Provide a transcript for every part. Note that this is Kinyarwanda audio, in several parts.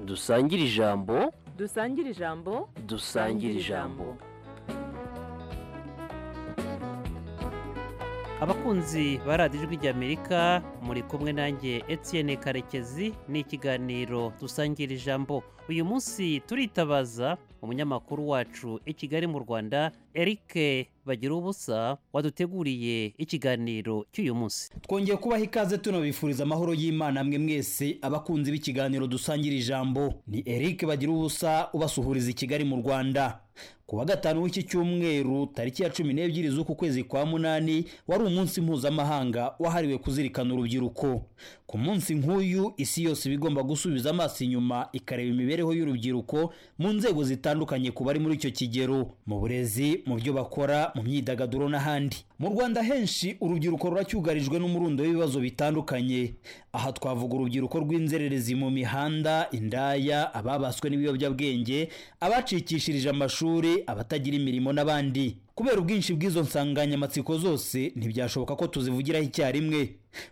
dusangire ijambo dusangire ijambo dusangire ijambo abakunzi ba radiyo ijwi ry'amerika muri kumwe nanjye Etienne karekezi ni ikiganiro dusangira ijambo uyu munsi turitabaza umunyamakuru wacu i kigali mu rwanda eric bagira ubusa waduteguriye ikiganiro cy'uyu munsi twongeye kubaha ikaze tunabifuriza amahoro y'imana mwe mwese abakunzi b'ikiganiro dusangira ijambo ni eric bagira ubusa ubasuhuriza i kigali mu rwanda ku wa gatanu w'iki cyumweru tariki ya cumi n'ebyiri z'uku kwezi kwa munani wari umunsi mpuzamahanga wahariwe kuzirikana urubyiruko ku munsi nk'uyu isi yose iba igomba gusubiza amaso inyuma ikareba imibereho y'urubyiruko mu nzego zitandukanye ku bari muri icyo kigero mu burezi mu byo bakora mu myidagaduro n'ahandi mu rwanda henshi urubyiruko ruracyugarijwe n'umurundo w'ibibazo bitandukanye aha twavuga urubyiruko rw'inzererezi mu mihanda indaya ababaswe n'ibiyobyabwenge abacikishirije amashuri abatagira imirimo n'abandi kubera ubwinshi bw'izo nsanganyamatsiko zose ntibyashoboka ko tuzivugiraho icyarimwe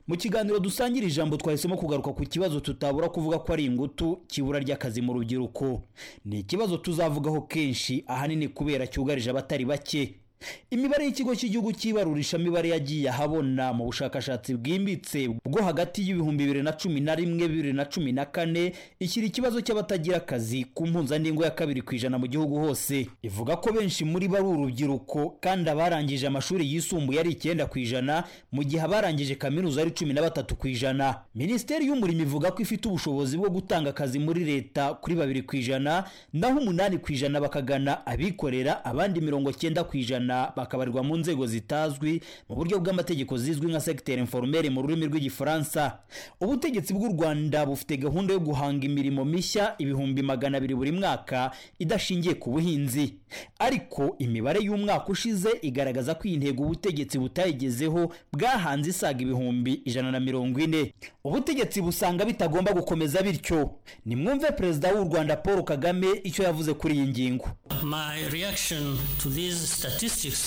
mu kiganiro dusangira ijambo twahisemo kugaruka ku kibazo tutabura kuvuga ko ari ingutu cy'ibura ry'akazi mu rubyiruko ni ikibazo tuzavugaho kenshi ahanini kubera cyugarije abatari bake imibare y'ikigo cy'igihugu cy'ibarurishamibare yagiye ahabona mu bushakashatsi bwimbitse bwo hagati y'ibihumbi bibiri na cumi na rimwe bibiri na cumi na kane ishyira ikibazo cy'abatagira akazi ku mpuzandengo ya kabiri ku ijana mu gihugu hose ivuga ko benshi muri bo ari urubyiruko kandi abarangije amashuri yisumbuye ari icyenda ku ijana mu gihe abarangije kaminuza ari cumi na batatu ku ijana minisiteri y'umurimo ivuga ko ifite ubushobozi bwo gutanga akazi muri leta kuri babiri ku ijana naho umunani ku ijana bakagana abikorera abandi mirongo cyenda ku ijana bakabarirwa mu nzego zitazwi mu buryo bw'amategeko zizwi nka segiteri inforumeri mu rurimi rw'igifaransa ubutegetsi bw'u rwanda bufite gahunda yo guhanga imirimo mishya ibihumbi magana abiri buri mwaka idashingiye ku buhinzi ariko imibare y'umwaka ushize igaragaza ko iyi ntego ubutegetsi butayigezeho bwahanze isaga ibihumbi ijana na mirongo ine ubutegetsi busanga bitagomba gukomeza bityo nimwumve perezida w'u rwanda paul kagame icyo yavuze kuri iyi ngingo my reaction to these statistics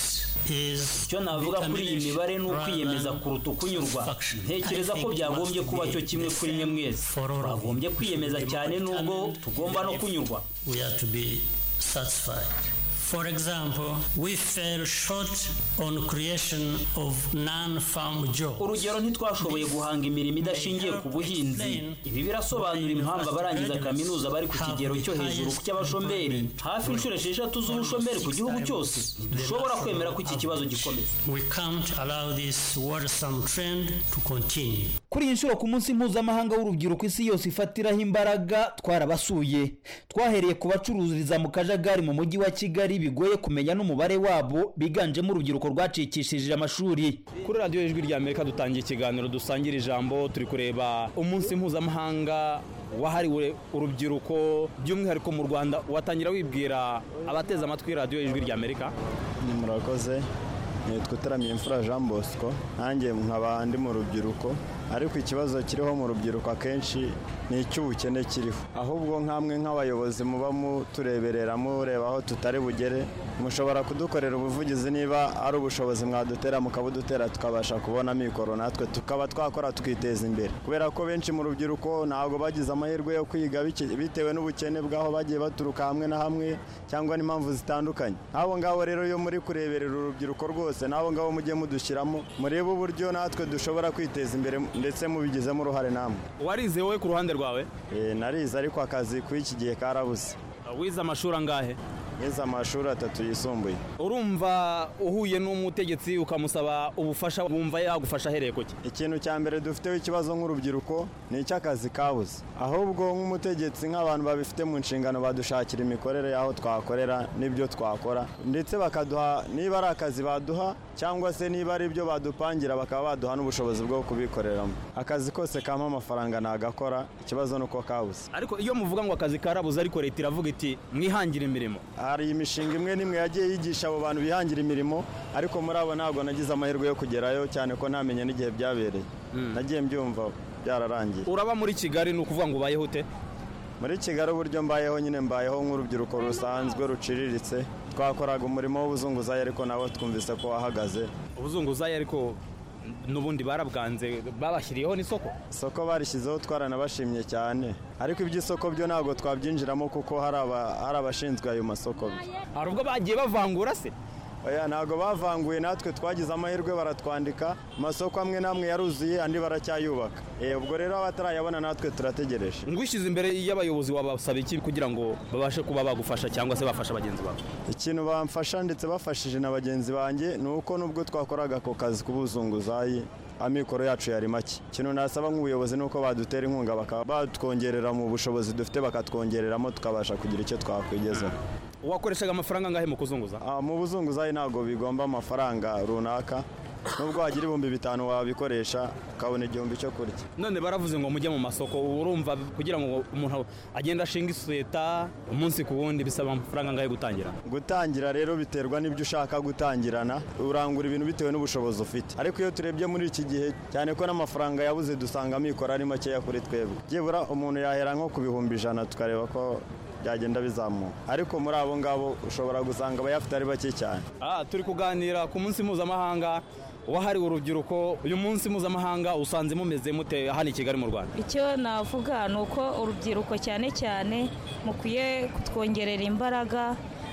is icyo navuga kuri iyi mibare ni ukwiyemeza kuruta ukunyurwa ntekereza ko byagombye kuba cyo kimwe kuri mwe mwese twagombye kwiyemeza cyane nubwo tugomba no kunyurwa we are to be satisfied For example, we fell short on creation of non-farm jobs. Urugero ntitwashoboye guhanga imirimo idashingiye ku buhinzi. Ibi birasobanura impamvu abarangiza kaminuza bari ku kigero cyo hejuru ku cy'abashomeri hafi inshuro esheshatu z'ubushomeri ku gihugu cyose. Dushobora kwemera ko iki kibazo gikomeza. We can't allow this worrisome trend to continue. Kuri iyi nshuro ku munsi mpuzamahanga w'urubyiruko isi yose ifatiraho imbaraga twarabasuye. Twahereye ku bacururiza mu kajagari mu mujyi wa Kigali bigoye kumenya n'umubare wabo biganjemo urubyiruko rwacikishije amashuri kuri radiyo y'ijwi ry'amerika dutangiye ikiganiro dusangira ijambo turi kureba umunsi mpuzamahanga wahariwe urubyiruko by'umwihariko mu rwanda watangira wibwira abateze amatwi radiyo y'ijwi ry'amerika murakoze nitwa utaramiye imfura jean bosco nanjye nkaba ndi mu rubyiruko ariko ikibazo kiriho mu rubyiruko akenshi ni icy'ubukene kiriho ahubwo nk'amwe nk'abayobozi muba mutureberera mureba aho tutari bugere mushobora kudukorera ubuvugizi niba ari ubushobozi mwadutera mukabudutera tukabasha kubona mikoro natwe tukaba twakora tukiteza imbere kubera ko benshi mu rubyiruko ntabwo bagize amahirwe yo kwiga bitewe n'ubukene bw'aho bagiye baturuka hamwe na hamwe cyangwa n'impamvu zitandukanye nk'abo ngabo rero iyo muri kureberera urubyiruko rwose n'abo ngabo mujye mudushyiramo murebe uburyo natwe dushobora kwiteza imbere ndetse mubigizemo uruhare namwe warize wowe ku ruhande rwawe narize ariko akazi kuri iki gihe karabuze wize amashuri angahe nize amashuri atatu yisumbuye urumva uhuye n'umutegetsi ukamusaba ubufasha wumva yagufasha ahereye ku ikintu cya mbere dufiteho ikibazo nk'urubyiruko ni icy'akazi kabuze ahubwo nk'umutegetsi nk'abantu babifite mu nshingano badushakira imikorere y'aho twakorera n'ibyo twakora ndetse bakaduha niba ari akazi baduha cyangwa se niba ari ibyo badupangira bakaba baduha n'ubushobozi bwo kubikoreramo akazi kose kampa amafaranga nagakora ikibazo ni uko kabuze ariko iyo muvuga ngo akazi karabuze ariko leta iravuga iti mwihangire imirimo hari imishinga imwe n'imwe yagiye yigisha abo bantu bihangira imirimo ariko muri abo ntabwo nagize amahirwe yo kugerayo cyane ko ntamenya n'igihe byabereye nagiye mbyumva byararangiye uraba muri kigali ni ukuvuga ngo ubayeho ute muri kigali uburyo mbayeho nyine mbayeho nk'urubyiruko rusanzwe ruciriritse twakoraga umurimo w'ubuzunguzayi ariko nawe twumvise ko wahagaze ubuzunguzayi ariko n'ubundi barabwanze babashyiriyeho n'isoko isoko barishyizeho twaranabashimye cyane ariko iby'isoko byo ntabwo twabyinjiramo kuko hari aba- hari abashinzwe ayo masoko hari ubwo bagiye bavangura se oya ntabwo bavanguye natwe twagize amahirwe baratwandika amasoko amwe n'amwe yaruzuye andi baracyayubaka Eh, ubwo rero abatarayabona natwe turategereje ngwishyize imbere y'abayobozi wabasaba iki kugira ngo babashe kuba bagufasha cyangwa se bafasha bagenzi bawe ikintu bamfasha ndetse bafashije na bagenzi banjye ni uko nubwo twakoraga ako kazi k'ubuzunguzayi amikoro yacu yari make ikintu nasaba nk'ubuyobozi ni uko badutera inkunga bakaba batwongerera mu bushobozi dufite bakatwongereramo tukabasha kugira icyo twakwigezaho wakoreshaga amafaranga angahe mu kuzunguza Ah, mu buzunguzayi ntabwo bigomba amafaranga runaka nubwo wagira ibihumbi bitanu wabikoresha ukabona igihumbi cyo kurya none baravuze ngo mujye mu masoko ubu urumva kugira ngo umuntu agende ashinga isosiyeta umunsi ku wundi bisaba amafaranga angahe gutangira gutangira rero biterwa n'ibyo ushaka gutangirana urangura ibintu bitewe n'ubushobozi ufite ariko iyo turebye muri iki gihe cyane ko n'amafaranga yabuze dusanga amikoro ari makeya kuri twebwe byibura umuntu yahera nko ku bihumbi ijana tukareba ko byagenda bizamuka ariko muri abo ngabo ushobora gusanga abayafite ari bake cyane Ah, turi kuganira ku munsi mpuzamahanga wahariwe urubyiruko uyu munsi mpuzamahanga usanze mumeze mute hano i kigali mu rwanda icyo navuga ni uko urubyiruko cyane cyane mukwiye kutwongerera imbaraga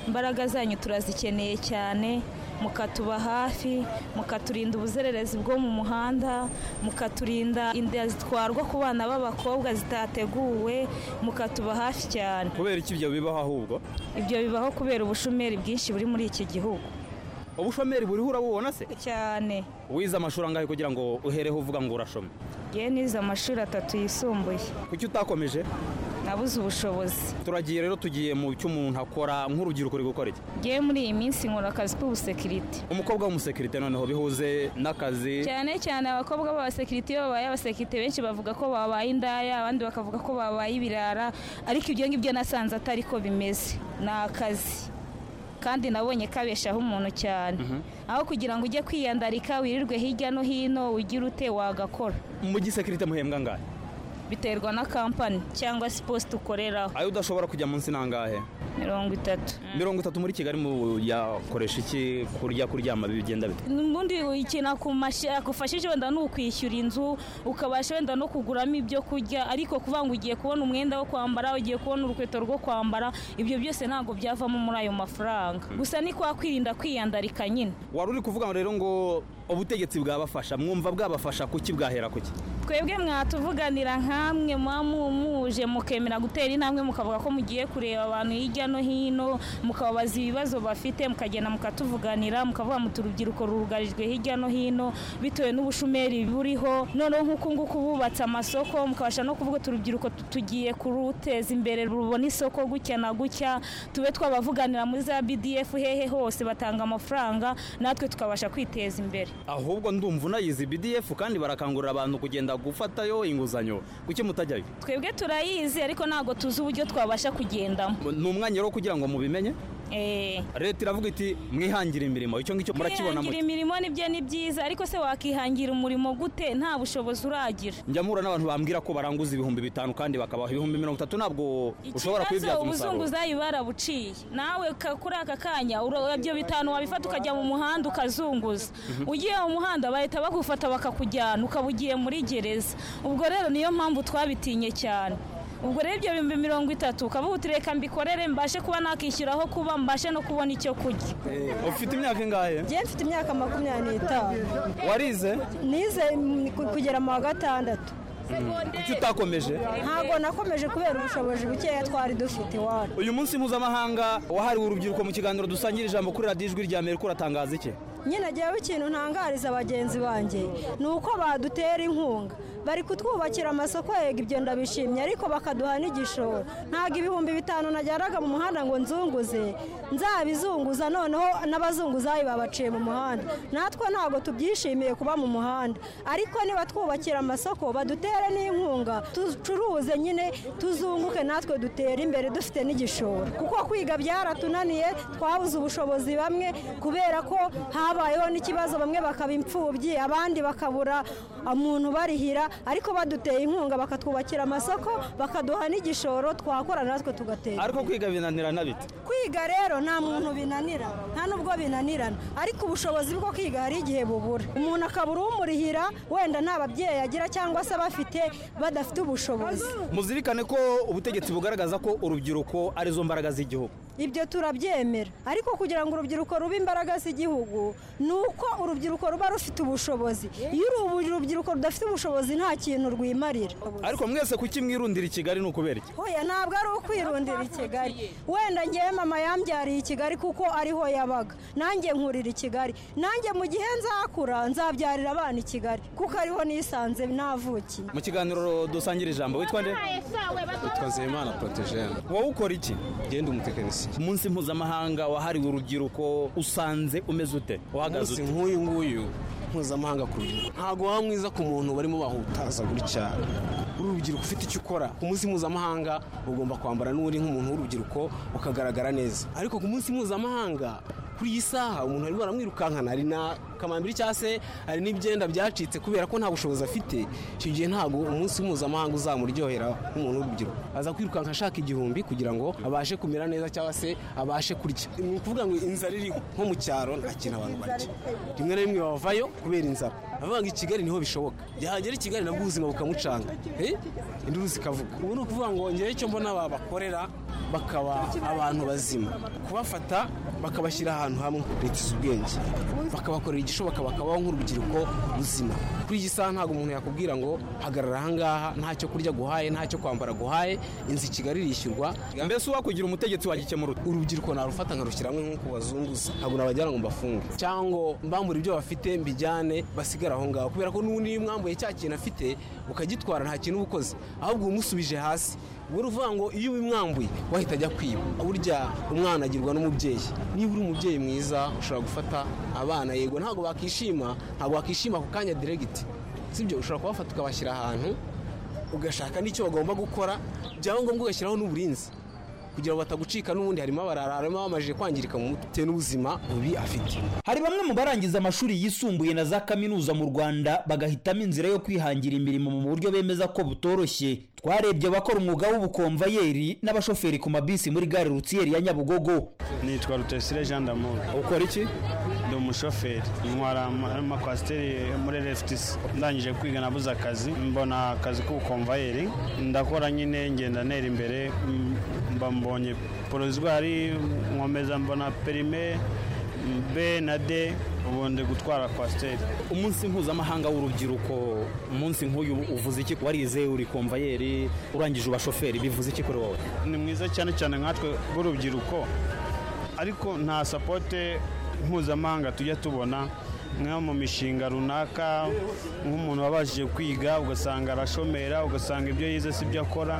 imbaraga zanyu turazikeneye cyane mukatuba hafi mukaturinda ubuzererezi bwo mu muhanda mukaturinda inda zitwarwa ku bana b'abakobwa zitateguwe mukatuba hafi cyane kubera iki ibyo bibaho ahubwo ibyo bibaho kubera ubushomeri bwinshi buri muri iki gihugu ubushomeri buriho urabubona se cyane wize amashuri angahe kugira ngo uhereho uvuga ngo urashome yewe nize amashuri atatu yisumbuye kuki utakomeje nabuze ubushobozi turagiye rero tugiye mu cyo umuntu akora nk'urubyiruko uri gukora iki yewe muri iyi minsi nkora akazi k'ubusekirite umukobwa w'umusekirite noneho bihuze n'akazi cyane cyane abakobwa b'abasekirite iyo babaye abasekirite benshi bavuga ko babaye indaya abandi bakavuga ko babaye ibirara ariko ibyo ngibyo nasanze atari ko bimeze ni akazi kandi nabonye kabeshaho umuntu cyane aho kugira ngo ujye kwiyandarika wirirwe hirya no hino ugire ute wagakora mu gisekirite muhembwa angahe biterwa na kampani cyangwa se iposita ukoreraho ayo udashobora kujya munsi ni angahe mirongo itatu mirongo itatu muri kigali mu yakoresha iki kurya kuryama bigenda bite ubundi ikintu agufashije wenda ni ukwishyura inzu ukabasha wenda no kuguramo ibyo kurya ariko kuvuga ngo ugiye kubona umwenda wo kwambara ugiye kubona urukweto rwo kwambara ibyo byose ntabwo byavamo muri ayo mafaranga gusa ni kwa kwirinda kwiyandarika nyine wari uri kuvuga rero ngo ubutegetsi bwabafasha mwumva bwabafasha kuki bwahera kuki twebwe mwatuvuganira nkamwe muba mumuje mukemera gutera intambwe mukavuga ko mugiye kureba abantu hirya no hino mukababaza ibibazo bafite mukagenda mukatuvuganira mukavuga muti urubyiruko rugarijwe hirya no hino bitewe n'ubushomeri buriho noneho nk'uku nguku bubatse amasoko mukabasha no kuvuga uti urubyiruko tu- tugiye kuruteza imbere rubona isoko gutya na gutya tube twabavuganira muri za bdf hehe hose batanga amafaranga natwe tukabasha kwiteza imbere ahubwo ndumva unayizi bdf kandi barakangurira abantu kugenda gufatayo inguzanyo kuki mutajyayo twebwe turayizi ariko ntabwo tuzi uburyo twabasha kugendamo ni umwanya rero kugira ngo mubimenye Eh. leta iravuga iti mwihangire imirimo icyo ngicyo murakibona kwihangira muti imirimo nibyo ni byiza ariko se wakihangira umurimo gute nta bushobozi uragira njya mpura n'abantu bambwira ko baranguza ibihumbi bitanu kandi bakabaha ibihumbi mirongo itatu ntabwo ushobora kubibyaza umusaruro ubuzunguzayi barabuciye nawe ka- kuri aka kanya ura- ibyo bitanu wabifata ukajya mu muhanda ukazunguza ugiye mu muhanda bahita bagufata bakakujyana ukaba ugiye muri gereza ubwo rero niyo mpamvu twabitinye cyane ubwo rero ibyo bihumbi mirongo itatu ukavuga uti reka mbikorere mbashe kuba nakishyuraho kuba mbashe no kubona icyo kurya ufite imyaka ingahe Njye mfite imyaka makumyabiri n'itanu warize nize mm, ku- kugera mu wa gatandatu kuki utakomeje ntabwo nakomeje kubera ubushobozi bukeya twari dufite iwacu uyu munsi mpuzamahanga wahariwe urubyiruko mu kiganiro dusangira ijambo kuri radiyo ijwi rya amerika uratangaza iki nyine njyewe ikintu ntangariza bagenzi banjye ni uko badutera inkunga bari kutwubakira amasoko yego ibyo ndabishimye ariko bakaduha n'igishoro ntabwo ibihumbi bitanu najyanaga mu muhanda ngo nzunguze nzabizunguza noneho n'abazunguzayi babaciye mu muhanda natwe ntabwo tubyishimiye kuba mu muhanda ariko niba twubakira amasoko badutere n'inkunga ducuruze nyine tuzunguke natwe dutere imbere dufite n'igishoro kuko kwiga byaratunaniye twabuze ubushobozi bamwe kubera ko habayeho n'ikibazo bamwe bakaba imfubyi abandi bakabura umuntu barihira ariko baduteye inkunga bakatwubakira amasoko bakaduha n'igishoro twakora natwe tugatera ariko kwiga binanirana bite kwiga rero nta muntu binanira nta n'ubwo binanirana ariko ubushobozi bwo kwiga hari igihe bubura umuntu akabura umurihira wenda nta babyeyi agira cyangwa se abafite badafite ubushobozi muzirikane ko ubutegetsi bugaragaza ko urubyiruko arizo mbaraga z'igihugu ibyo turabyemera ariko kugira ngo urubyiruko rube imbaraga z'igihugu ni uko urubyiruko ruba rufite ubushobozi iyo uru- urubyiruko rudafite ubushobozi nta kintu rwimarira ariko mwese kuki mwirundira i kigali ni ukubera iki hoya ntabwo ari ukwirundira i kigali wenda ngewe mama yambyariye i kigali kuko ariho yabaga nanjye nkurira i kigali nanjye mu gihe nzakura nzabyarira abana i kigali kuko ariho nisanze navukiye mu kiganiro dusangire ijambo witwa nde witwa nzeyimana porotejene wowe ukora iki ngenda umutekinisiye umunsi mpuzamahanga wahariwe urubyiruko usanze umeze ute umunsi uhagaze ute nk'uyu nguyu mpuzamahanga ku rubyiruko ntabwo waba mwiza ku muntu barimo bahutaza buri cyane uri urubyiruko ufite icyo ukora ku munsi mpuzamahanga ugomba kwambara n'uri nk'umuntu w'urubyiruko ukagaragara neza ariko ku munsi mpuzamahanga kuri iyi saha umuntu arimo aramwirukankana hari na kamambiri cyangwa se hari n'ibyenda byacitse kubera ko nta bushobozi afite icyo gihe ntabwo umunsi mpuzamahanga uzamuryohera nk'umuntu w'urubyiruko aza kwirukanka ashaka igihumbi kugira ngo abashe kumera neza cyangwa se abashe kurya ni ukuvuga ngo inzara iriho nko mu cyaro nta kintu abantu barya rimwe na rimwe bavayo kubera inzara avuga ngo i kigali niho bishoboka yahagera i kigali nabwo ubuzima bukamucanga eh? induru zikavuga ubu ni ukuvuga ngo ngewe icyo mbona babakorera bakaba abantu bazima kubafata bakabashyira ahantu hamwe leta izi ubwenge bakabakorera igishoboka bakabaho nk'urubyiruko ruzima kuri iyi saha ntabwo umuntu yakubwira ngo hagarara ahangaha ntacyo kurya guhaye ntacyo kwambara guhaye inzu i kigali irishyurwa mbese uwakugira umutegetsi wagikemura ute urubyiruko narufata nkarushyira hamwe nk'uko bazunguza ntabwo nabagira ngo mbafunge cyangwa mbambure ibyo bafite mbijyane basigare aho ngaho kubera ko n'ubundi iyo umwambuye cya kintu afite ukagitwara nta kintu uba ukoze ahubwo uba umusubije hasi uba uvuga ngo iyo ubimwambuye wahita ajya kwiba burya umwana agirwa n'umubyeyi niba uri umubyeyi mwiza ushobora gufata abana yego ntabwo bakishima ntabwo wakishima ako kanya diregiti sibyo ushobora kubafata ukabashyira ahantu ugashaka n'icyo bagomba gukora byaba ngombwa ugashyiraho n'uburinzi kugira ngo batagucika n'ubundi harimo abarara harimo abamajije kwangirika mu mutwe n'ubuzima bubi afite hari bamwe mu barangiza amashuri yisumbuye na za kaminuza mu rwanda bagahitamo inzira yo kwihangira imirimo mu buryo bemeza ko butoroshye twarebye abakora umwuga w'ubukomvayeri n'abashoferi ku mabisi muri gare rutsiyeri ya nyabugogo nitwa rutesire jean d'amour ukora iki ndi umushoferi ntwara ama- amakwasiteri muri RFTC ndangije kwiga nabuze akazi mbona akazi k'ubukomvayeri ndakora nyine ngenda ntera imbere m- mba mbonye porozwari nkomeza mbona perime b na d ubu ndi gutwara kwasiteri umunsi mpuzamahanga w'urubyiruko umunsi nk'uyu uvuze iki warize uri komvayeri urangije ubashoferi bivuze iki kuri wowe ni mwiza cyane cyane nkatwe b'urubyiruko ariko nta sapote mpuzamahanga tujya tubona nko mu mishinga runaka nk'umuntu wabashije kwiga ugasanga arashomera ugasanga ibyo yize si byo akora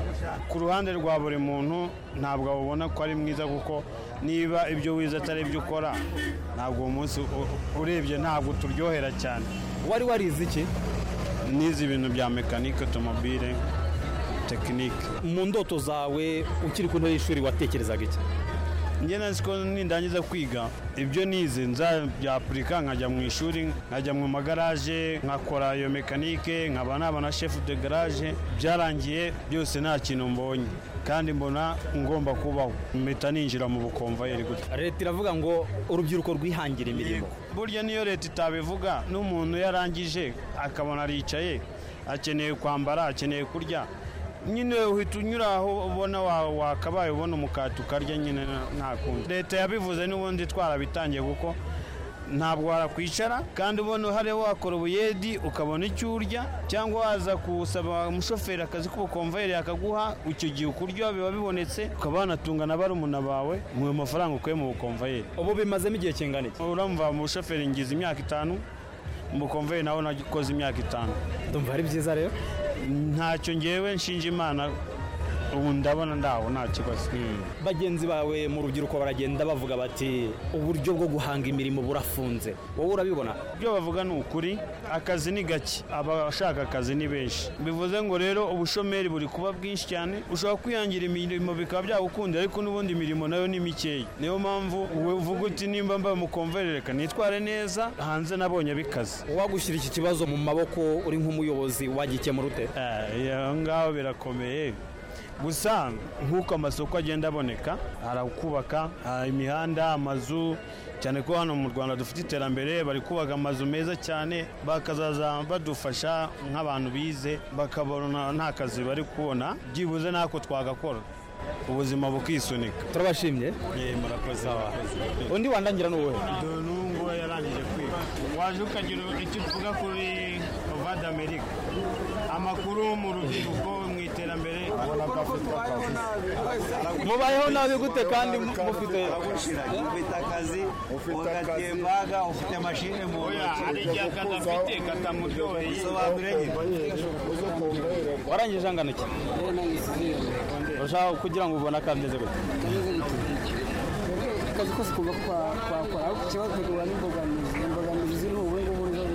ku ruhande rwa buri muntu ntabwo awubona ko ari mwiza kuko niba ibyo wize atari ibyo ukora ntabwo uwo munsi u- urebye ntabwo uturyohera cyane wari warize iki n'izi ibintu bya mekanike otomobile tekinike mu ndoto zawe ukiri ku ntebe y'ishuri watekerezaga iki njye nzi ko nindangiza kwiga ibyo nize nzabyapurika nkajya mu ishuri nkajya mu magaraje nkakora iyo mekanike nkaba naba na shefu de garaje byarangiye byose nta kintu mbonye kandi mbona ngomba kubaho mpita ninjira mu bukomvayeri gutya leta iravuga ngo urubyiruko rwihangira imirimo burya niyo leta itabivuga n'umuntu yarangije akabona aricaye akeneye kwambara akeneye kurya nyine uhita unyura aho ubona wa- wakabaye ubona umukati ukarya nyine nta- nta kundi leta yabivuze n'ubundi twarabitangiye kuko ntabwo warakwicara kandi ubona hariho wakora ubuyedi ukabona icyo urya cyangwa waza kusaba umushoferi akazi k'ubukomvayeri akaguha icyo gihe ukurya biba bibonetse ukaba wanatunga na barumuna bawe mu mafaranga ukuye mu bukomvayeri ubu bimazemo igihe kingana iki uramva mu bushoferi ngize imyaka itanu mu bukomveri nawe nakoze imyaka itanu ndumva ari byiza rero ntacyo ngewe nshinja imana ubu ndabona ndaho nta kibazo bagenzi bawe mu rubyiruko baragenda bavuga bati uburyo bwo guhanga imirimo burafunze wowe urabibona ibyo bavuga ni ukuri akazi ni gake abashaka akazi ni benshi bivuze ngo rero ubushomeri buri kuba bwinshi cyane ushobora kwihangira imirimo bikaba byagukundira ariko n'ubundi imirimo nayo ni mikeya niyo mpamvu wowe uvuga uti nimba mbaye umukomveri reka nitware neza hanze nabonye abikaze uwagushyira iki kibazo mu maboko uri nk'umuyobozi wagikemura ute Eh, aho ngaho birakomeye gusa nk'uko amasoko agenda aboneka hari kubaka imihanda amazu cyane ko hano mu rwanda dufite iterambere bari kubaka amazu meza cyane bakazaza badufasha nk'abantu bize bakabona nta kazi bari kubona byibuze ntako twagakora ubuzima bukisunika turabashimye murakoze undi wandangira ni uwuhe dore ubu yarangije kwiga waje ukagira icyo uvuga kuri vade amerika amakuru mu rubyiruko mu iterambere ubona ko afite akazi mubayeho nabi gute kandi mufite ufite akazi mbaga ufite mashini mu oya hari igihe akazi afite katamuryoheye warangije angana iki urashaka kugira ngo ubone akameze gute akazi kose kuba twakora ariko ikibazo duhura n'imbogamizi imbogamizi ni ubu ngubu nizo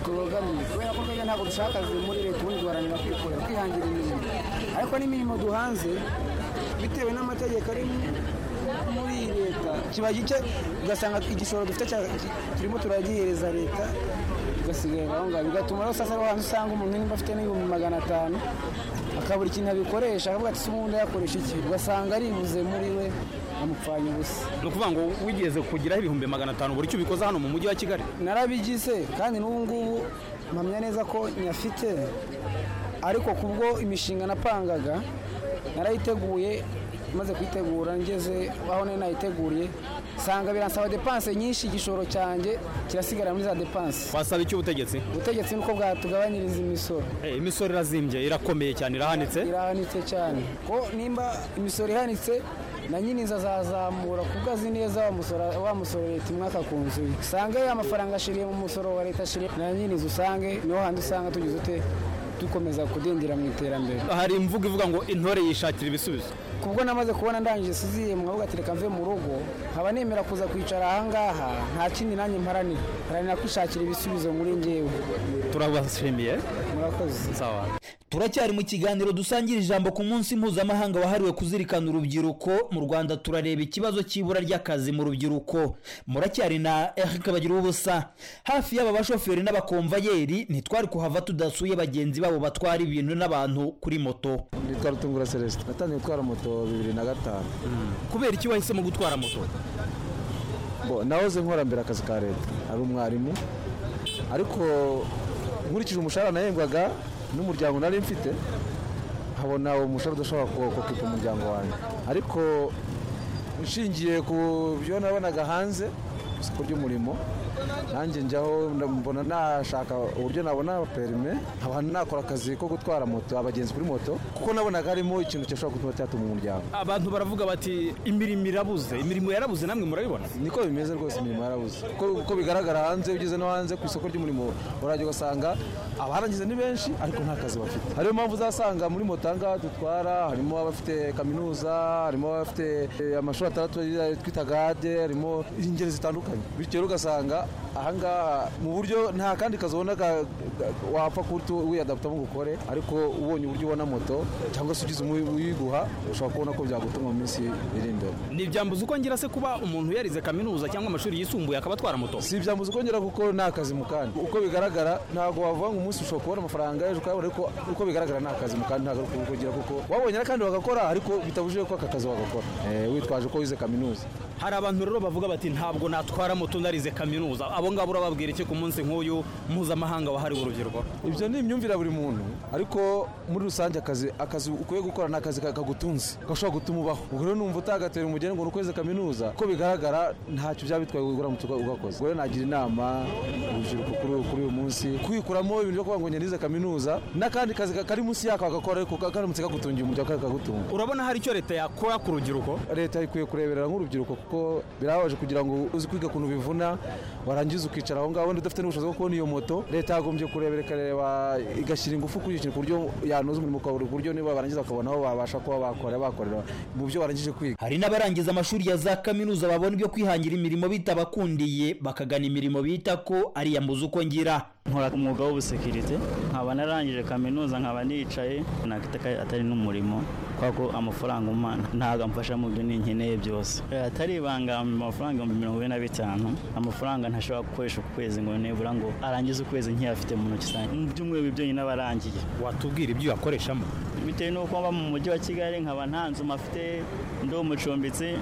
tubogamiye kubera ko twebwe ntabwo dushaka akazi muri leta ubundi duharanira kwikorera kwihangira imirimo ariko n'imirimo duhanze bitewe n'amategeko ari muri iyi leta kiba gike ugasanga igishoro dufite cya- ki- turimo turagihereza leta tugasigara aho ngaho bigatuma rero sasa hanze usanga umuntu nimba afite n'ibihumbi magana atanu akabura ikintu abikoresha akavuga ati se ubundi yakoresha iki ugasanga aribuze muri we amupfanye ubusa ni ukuvuga ngo wigeze kugiraho ibihumbi magana atanu buri cyo ubikoze hano mu mujyi wa kigali narabigize kandi n'ubu ngubu mpamya neza ko nyafite ariko kubwo imishinga napangaga narayiteguye maze kuyitegura ngeze aho nari nayiteguriye nsanga biransaba depanse nyinshi igishoro cyanjye kirasigara muri za depanse wasaba iki ubutegetsi ubutegetsi nuko bwatugabanyiriza imisoro imisoro irazimbye irakomeye cyane irahanitse irahanitse cyane ko nimba imisoro ihanitse na nyine inzu azazamura kuko azi neza wa musoro wa musoro leta umwaka ku nzu ye usanga ya mafaranga ashiriye mu musoro wa leta ashiriye na nyine inzu usange niho handi usanga tugize ute dukomeza kudindira mu iterambere hari imvugo ivuga ngo intore yishakira ibisubizo kubwo namaze kubona ndangije siziye mwavuga ati reka mve mu rugo nkaba nemera kuza kwicara ahangaha nta kindi nanjye mparanira haranira kwishakira ibisubizo muri njyewe turabashimiye murakoze sawa turacyari mu kiganiro dusangira ijambo ku munsi mpuzamahanga wahariwe kuzirikana urubyiruko mu rwanda turareba ikibazo cy'ibura ry'akazi mu rubyiruko muracyari na eric bagira ubusa hafi y'aba bashoferi n'abakomvayeri ntitwari kuhava tudasuye bagenzi babo batwara ibintu n'abantu kuri moto Nitwa Rutungura Celestin natangiye gutwara moto bibiri na gatanu kubera iki wahisemo gutwara moto bo nahoze nkora mbere akazi ka leta ari umwarimu ariko nkurikije umushahara nahembwaga n'umuryango nari mfite nkabona uwo mushahara udashobora ku- ku- kukipa umuryango wanjye ariko nshingiye ku byo nabonaga hanze isoko ry'umurimo nanjye njyaho nda- mbona nashaka uburyo nabona perime nkaba nakora akazi ko gutwara moto abagenzi kuri moto kuko nabonaga harimo ikintu cyashobora gutuma cyatunga umuryango abantu baravuga bati imirimo irabuze imirimo yarabuze namwe murabibona niko bimeze rwose imirimo yarabuze uko uko bigaragara hanze ugeze no hanze ku isoko ry'umurimo urajya ugasanga abarangiza ni benshi ariko nta kazi bafite ariyo mpamvu uzasanga muri moto aha ngaha dutwara harimo abafite kaminuza harimo abafite eh, amashuri atandatu twita gade harimo ingeri zitandukanye bityo rero ugasanga aha ngaha mu buryo nta kandi kazi ubona ka- ga- wapfa kutu wiyadaputamo ngo ukore ariko ubonye uburyo ubona moto cyangwa se ugize umu- uyiguha ushobora kubona ko byagutuma mu minsi iri imbere ntibyambuza uko ngira se kuba umuntu yarize kaminuza cyangwa amashuri yisumbuye akaba atwara moto si ibyambuza ukongera kuko nta kazi mu kandi uko bigaragara ntabwo wavuga ngo umunsi ushobora kubona amafaranga ejo ukayabona ariko uko bigaragara nta kazi mu kandi ntabwo ari ukongera kuko wabonye kandi bagakora ariko bitabujije ko aka kazi wagakora Eh, witwaje ko wize kaminuza hari abantu rero bavuga bati ntabwo natwara moto ndarize kaminuza abo ngabo urababwira iki ku munsi nk'uyu mpuzamahanga wahariwe urubyiruko ibyo ni imyumvire ya buri muntu ariko muri rusange akazi akazi ukwiye gukora ni akazi ka- kagutunze gashobora gutuma ubaho ubwo rero numva utagatera umugeni ngo ni ukweze kaminuza uko bigaragara ntacyo byaba bitwaye uramutse uga- ugakoze ubwo rero nagira inama urubyiruko kuri uyu- kuri uyu munsi kwikuramo ibintu byo kuvuga ngo njye nize kaminuza n'akandi kazi ka- kari munsi yako agakora ariko ka- karamutse kagutungiye umuryango kandi kagutunga urabona hari icyo leta yakora ku rubyiruko leta ikwiye kureberera nk'urubyiruko kuko birababaje kugira ngo uzi kwiga ukuntu bivuna warangiza ukicara aho ngaho wenda udafite n'ubushobozi bwo kubona iyo moto leta yagombye kureba ikareba igashyira ingufu kuri icyo kintu ku buryo yanoza umurimo ukabura uburyo niba barangiza bakabona aho babasha kuba bakora bakorera mu byo barangije kwiga hari n'abarangiza amashuri ya za kaminuza babona ibyo kwihangira imirimo bitabakundiye bakagana imirimo bita ko ari iya mbuzi uko ngira nkora umwuga w'ubusekirite nkaba narangije kaminuza nkaba nicaye nakita ko atari n'umurimo kubera ko amafaranga umwana ntabwo amfasha mu byo ninkeneye byose Eh, atari ibanga mu mafaranga ibihumbi mirongo ine na bitanu amafaranga ntashobora gukoresha ku kwezi ngo nibura ngo arangize ukwezi nkiyafite mu ntoki zanjye mu byumweru bibiri byonyine aba arangiye watubwira ibyo uyakoreshamo bitewe n'uko mba mu mujyi wa kigali nkaba nta nzu mafite ndi umucumbitsi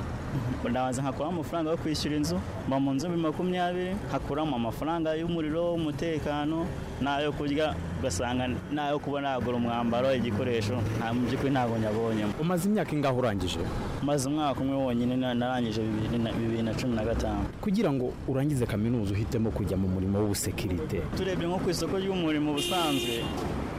ndabanza nkakuramo amafaranga yo kwishyura inzu mba mu nzu bibiri makumyabiri nkakuramo amafaranga y'umuriro w'umutekano n'ayo kurya ugasanga n'ayo kuba nagura umwambaro igikoresho nta mu by'ukuri ntabwo nyabonyemo umaze imyaka ingaho urangije maze umwaka umwe wonyine na- narangije bibiri na- bibiri na cumi na gatanu kugira ngo urangize kaminuza uhitemo kujya mu murimo w'ubusekirite turebye nko ku isoko ry'umurimo ubusanzwe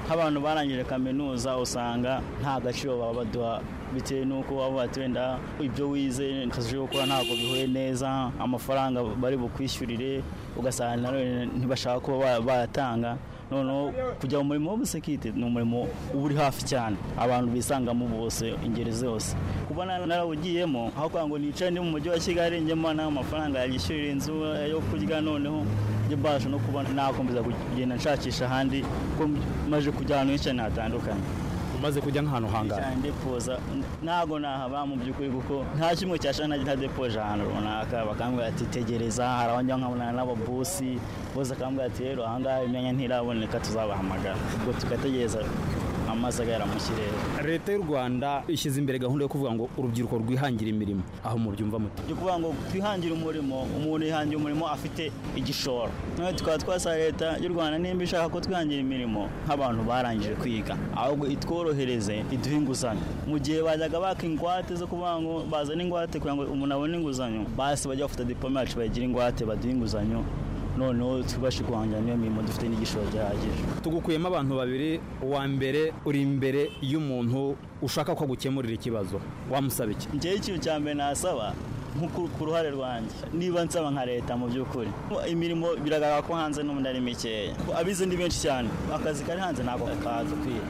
nk'abantu barangije kaminuza usanga nta gaciro baba baduha bitewe n'uko baba bati wenda ibyo wize akazi uje gukora ntabwo bihuye neza amafaranga bari bukwishyurire ugasanga na none ntibashaka kuba ba- bayatanga noneho kujya mu murimo w'ubusekirite ni umurimo uba uri hafi cyane abantu bisangamo bose ingeri zose kuba na- narawugiyemo aho kugira ngo nicare ndi mu mujyi wa kigali njyemo n'amafaranga yishyurira inzu yo kurya noneho njye mbasha no kuba nakomeza kugenda nshakisha ahandi ko maze kujya ahantu henshi cyane hatandukanye umaze kujya nk'ahantu hangana ndepoza ntabwo nahaba mu by'ukuri kuko nta kimwe cyashana ntadepoje ahantu runaka bakambwira ati tegereza hari abandi nkabonana n'ababusi bose akambwira ati rero ahangaha imyanya ntiraboneka tuzabahamagara ubwo tugategereza amazi agahera mu kirere leta y'u rwanda ishyize imbere gahunda yo kuvuga ngo urubyiruko rwihangira imirimo aho mubyumva muti ni ukuvuga ngo twihangire umurimo umuntu yihangira umurimo afite igishoro noneho tukaba twasaba leta y'u rwanda nimba ishaka ko twihangira imirimo nk'abantu barangije kwiga ahubwo itworohereze iduhe inguzanyo mu gihe bajyaga baka ingwate zo kuvuga ngo bazane ingwate kugira ngo umuntu abone inguzanyo basi bajya bafata diplome yacu bayigira ingwate baduhe inguzanyo noneho tubashe guhangira n'iyo mirimo dufite n'igishoro gihagije tugukuyemo abantu babiri uwa mbere uri imbere y'umuntu ushaka ko agukemurira ikibazo wamusaba iki njyewe ikintu cya mbere nasaba nko ku- ku ruhare rwanjye niba nsaba nka leta mu by'ukuri imirimo biragaragara ko hanze n'ubundi ari mikeya Ko abize ni benshi cyane akazi kari hanze ntabwo kadukwiye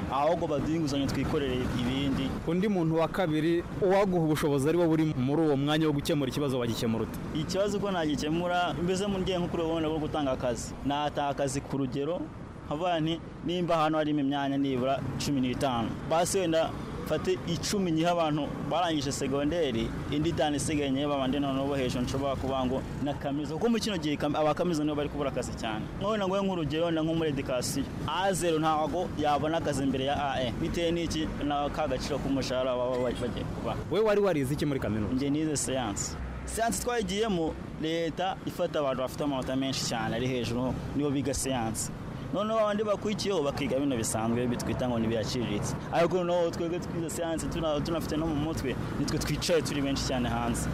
ahubwo baduhe inguzanyo twikorere ibindi undi muntu wa kabiri uwaguha ubushobozi ari we buri muri uwo mwanya wo gukemura ikibazo bagikemura ute ikibazo uko nagikemura mbese mu rwego kuri ubona bwo gutanga akazi nataha akazi ku rugero nkavuga nti nimba ahantu harimo imyanya nibura cumi n'itanu basi wenda mfate icumi nyiha abantu barangije segonderi indi itanu isigaye nyihe babandi noneho bo hejuru nshobora kuvuga ngo na kaminuza kuko muri kino gihe kam- abakaminuza nibo bari kubura akazi cyane nkaho nangoye nk'urugero wenda nko muri edikasiyo a zero ntabwo yabona akazi imbere ya ae bitewe n'iki na ka gaciro k'umushahara baba bagiye kubaha we wari warize iki muri kaminuza njye nize siyansi siyansi twayigiyemo leta ifata abantu bafite amanota menshi cyane ari hejuru nibo biga siyansi noneho abandi bakurikiyeho bakiga bino bisanzwe bitwita ngo ntibiyaciriritse ariko noneho twebwe twize siyansi tuna- tunafite no mu mutwe nitwe twicaye turi benshi cyane hanze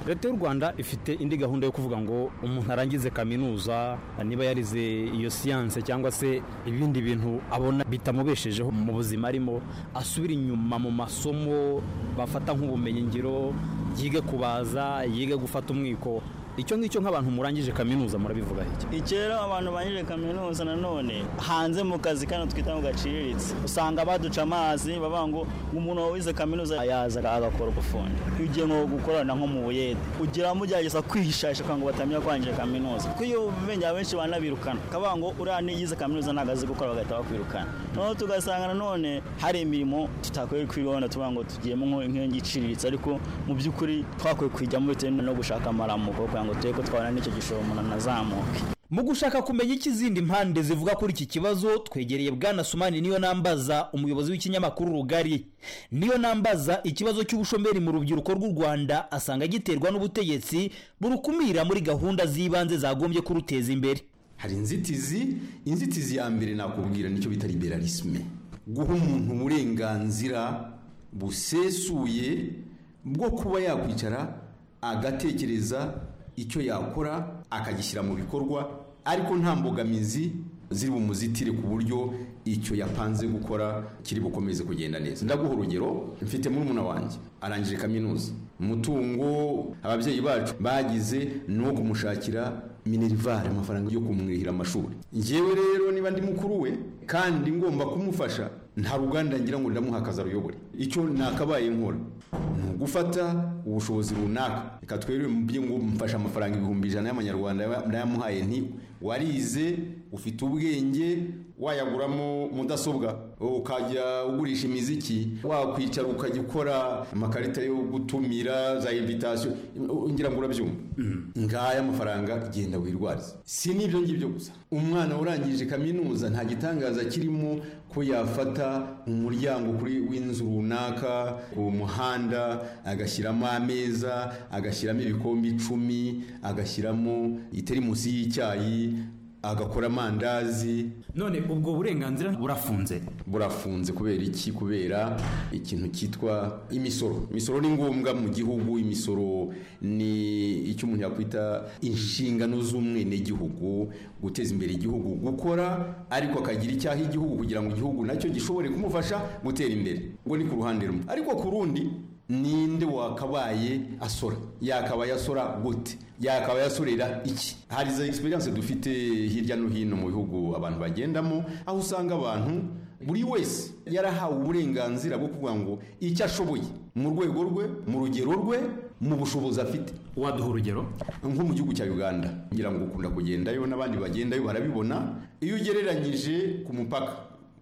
leta y'u rwanda ifite indi gahunda yo kuvuga ngo umuntu arangize kaminuza niba yarize iyo siyanse cyangwa se ibindi bintu abona bitamubeshejeho mu buzima arimo asubire inyuma mu masomo bafata nk'ubumenyingiro yige kubaza yige gufata umwiko icyo ngicyo nk'abantu murangije kaminuza murabivuga iki ikero abantu banyuze kaminuza nanone hanze mu kazi kano twita ngo gaciriritse usanga baduca amazi bavuga ngo umuntu wize kaminuza yaza agakora ubufundi iyo ugiye nko gukorana nko mu buyede ugira mugerageza kwihishasha kugira ngo batamenya ko warangije kaminuza kuko iyo ubimenya benshi banabirukana akavuga ngo uriya niyize kaminuza ntabwo azi gukora bagahita bakwirukana noneho tugasanga nanone hari imirimo tutakwiye kwibona tuvuga ngo tugiyemo nko- nk'iyongi iciriritse ariko mu by'ukuri twakwiye kuyijyamo bitewe no gushaka amaramuko kugira ngo turebe ko twabona n'icyo gishoro umuntu anazamuke mu gushaka kumenya icyo izindi mpande zivuga kuri iki kibazo twegereye bwana sumani niyo nambaza umuyobozi w'ikinyamakuru rugari niyo nambaza ikibazo cy'ubushomeri mu rubyiruko rw'u rwanda asanga giterwa n'ubutegetsi burukumira muri gahunda z'ibanze zagombye kuruteza imbere hari inzitizi inzitizi ya mbere nakubwira nicyo bita liberalisme guha umuntu uburenganzira busesuye bwo kuba yakwicara agatekereza icyo yakora akagishyira mu bikorwa ariko nta mbogamizi ziri bumuzitire ku buryo icyo yapanze gukora kiri bukomeze kugenda neza ndaguha urugero mfite murumuna wanjye arangije kaminuza umutungo ababyeyi bacu bagize ni uwo kumushakira minerivare amafaranga yo kumwihira amashuri ngewe rero niba ndi mukuru we kandi ngomba kumufasha nta ruganda ngira ngo ndamuha akazi aruyobore icyo nakabaye nkora ni ugufata ubushobozi runaka reka twere mubye ngo mfashe amafaranga ibihumbi ijana y'amanyarwanda ndayamuhaye nti warize ufite ubwenge wayaguramo mudasobwa ukajya ugurisha imiziki wakwicara ukajya ukora amakarita yo gutumira za invitasiyo ngira ngo urabyumva ngaya amafaranga genda wirwarize si n'ibyo ngibyo gusa umwana urangije kaminuza nta gitangaza kirimo ko yafata umuryango kuri w'inzu runaka ku muhanda agashyiramo ameza agashyiramo ibikombe icumi agashyiramo itirimusi y'icyayi agakora amandazi none ubwo burenganzira burafunze burafunze kubera iki kubera ikintu cyitwa imisoro imisoro ni ngombwa mu gihugu imisoro ni icyo umuntu yakwita inshingano z'umwenegihugu guteza imbere igihugu gukora ariko akagira icyaha igihugu kugira ngo igihugu nacyo gishobore kumufasha gutera imbere ubwo ni ku ruhande rumwe ariko ku rundi ninde wakabaye asora yakabaye asora gute yakabaye asorera iki hari za experience dufite hirya no hino mu bihugu abantu bagendamo aho usanga abantu buri wese yarahawe uburenganzira bwo kuvuga ngo icyo ashoboye mu rwego rwe mu rugero rwe mu bushobozi afite waduha urugero nko mu gihugu cya uganda ngira ngo ukunda kugendayo n'abandi bagendayo barabibona iyo ugereranyije ku mupaka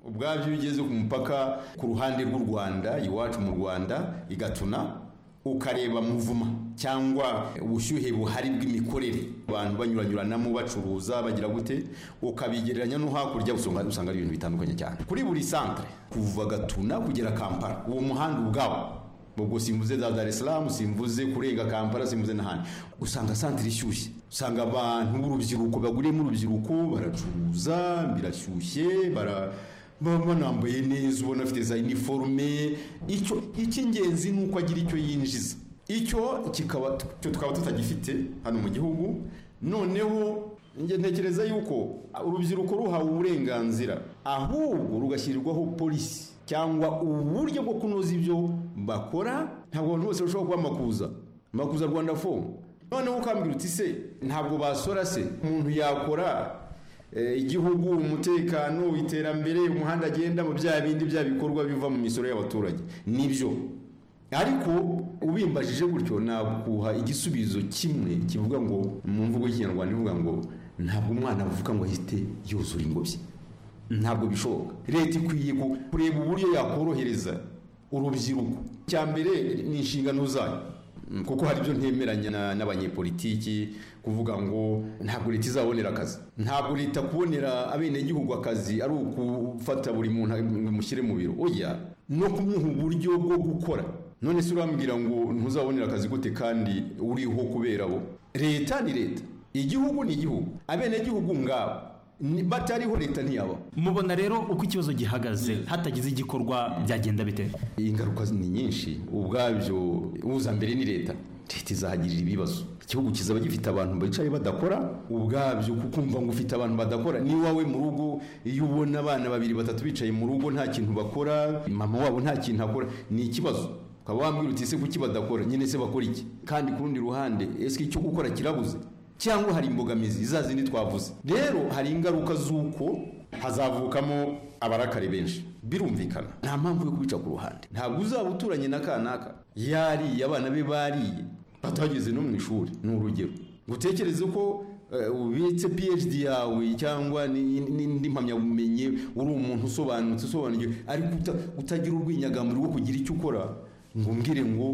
ubwabyo iyo ugeze ku mupaka ku ruhande rw'u rwanda iwacu mu rwanda igatuna ukareba muvuma cyangwa ubushyuhe buhari bw'imikorere abantu banyuranyuranamo bacuruza bagira gute ukabigereranya no hakurya usanga usanga ari ibintu bitandukanye cyane kuri buri santere kuva gatuna kugera kampala uwo muhanda ubwawo ubwo simvuze za dar es salaam simvuze kurenga kampala simvuze n'ahandi usanga santere ishyushye usanga abantu b'urubyiruko baguriyemo urubyiruko baracuruza birashyushye bara baba banambaye neza ubona afite za iniforume icyo icy'ingenzi ni uko agira icyo yinjiza icyo kikaba cyo tukaba tutagifite hano mu gihugu noneho njye ntekereza yuko urubyiruko ruhawe uburenganzira ahubwo rugashyirirwaho polisi cyangwa uburyo bwo kunoza ibyo bakora ntabwo abantu bose bashobora kuba makuza makuza rwanda fomu noneho ukambwira uti se ntabwo basora se umuntu yakora igihugu umutekano iterambere umuhanda agenda mu bya bindi bya bikorwa biva mu misoro y'abaturage nibyo ariko ubimbajije gutyo nakuha igisubizo kimwe kivuga ngo mu mvugo y'ikinyarwanda ivuga ngo ntabwo umwana avuga ngo ahite yuzura ingobyi ntabwo bishoboka leta ikwiye kureba uburyo yakorohereza urubyiruko icya mbere ni inshingano zayo kuko hari ibyo ntemeranya n'abanyepolitiki kuvuga ngo ntabwo leta izabonera akazi ntabwo leta kubonera abenegihugu akazi ari ukufata buri muntu mushyire mu biro oya no kumuha uburyo bwo gukora none se urambwira ngo ntuzabonera akazi gute kandi uriho kubera bo leta ni leta igihugu ni igihugu abenegihugu ngabo batariho leta ntiyaba mubona rero uko ikibazo gihagaze hatagize igikorwa byagenda bite ingaruka ni nyinshi ubwabyo uza mbere ni leta leta izahagirira ibibazo igihugu kizaba gifite abantu bicaye badakora ubwabyo kukumva ngo ufite abantu badakora ni wowe mu rugo iyo ubona abana babiri batatu bicaye mu rugo nta kintu bakora mama wabo nta kintu akora ni ikibazo ukaba wambwira uti ese kuki badakora nyine se bakora iki kandi ku rundi ruhande ese icyo gukora kirabuze cyangwa hari imbogamizi za zindi twavuze rero hari ingaruka z'uko hazavukamo abarakari benshi birumvikana nta mpamvu yo kubica ku ruhande ntabwo uzaba uturanye na kanaka yariye abana be bariye batageze no mu ishuri ni urugero gutekereze ko ubitse phd yawe cyangwa n'indi mpamyabumenyi uri umuntu usobanutse usobanukiwe ariko utagira urwinyagamuro rwo kugira icyo ukora ngo mbwire ngo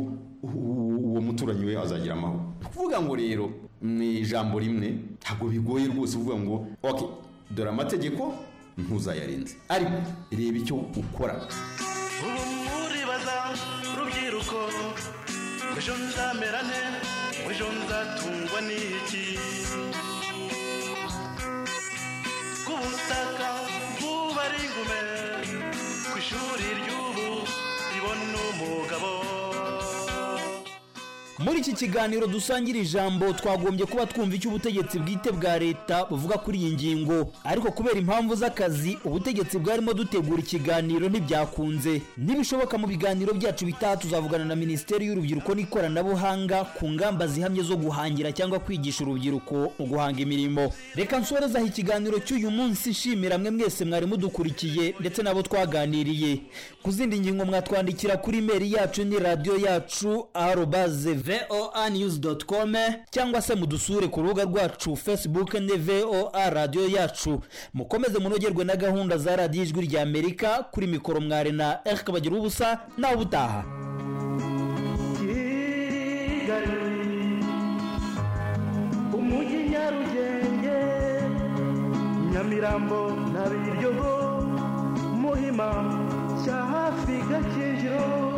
uwo muturanyi we azagira amahoro ni ukuvuga ngo rero ni ijambo rimwe ntabwo bigoye rwose uvuga ngo ok dore amategeko ntuzayarenze ariko reba icyo ukora ubu muribaza rubyiruko ejo nzamera nte ejo nzatungwa n'iki ku butaka bw'ubari ingume ku ishuri ry'ubu ribona umugabo muri iki kiganiro dusangira ijambo twagombye kuba twumva icyo ubutegetsi bwite bwa leta buvuga kuri iyi ngingo ariko kubera impamvu z'akazi ubutegetsi bwarimo dutegura ikiganiro ntibyakunze nibishoboka mu biganiro byacu bitaha tuzavugana na minisiteri y'urubyiruko n'ikoranabuhanga ku ngamba zihamye zo guhangira cyangwa kwigisha urubyiruko mu guhanga imirimo reka nsorezaho ikiganiro cy'uyu munsi nshimira mwe mwese mwari mudukurikiye ndetse n'abo twaganiriye ku zindi ngingo mwatwandikira kuri imeri yacu ni radiyo yacu arobaze voa news dot com cyangwa se mudusure ku rubuga rwacu facebook ni voa radiyo yacu mukomeze munogerwe na gahunda za radiyo ijwi rya amerika kuri mikoro mwari na erike bagira ubusa nawe ubutaha kigali umujyi nyarugenge nyamirambo na biryogo muhima cya hafi gakinjiro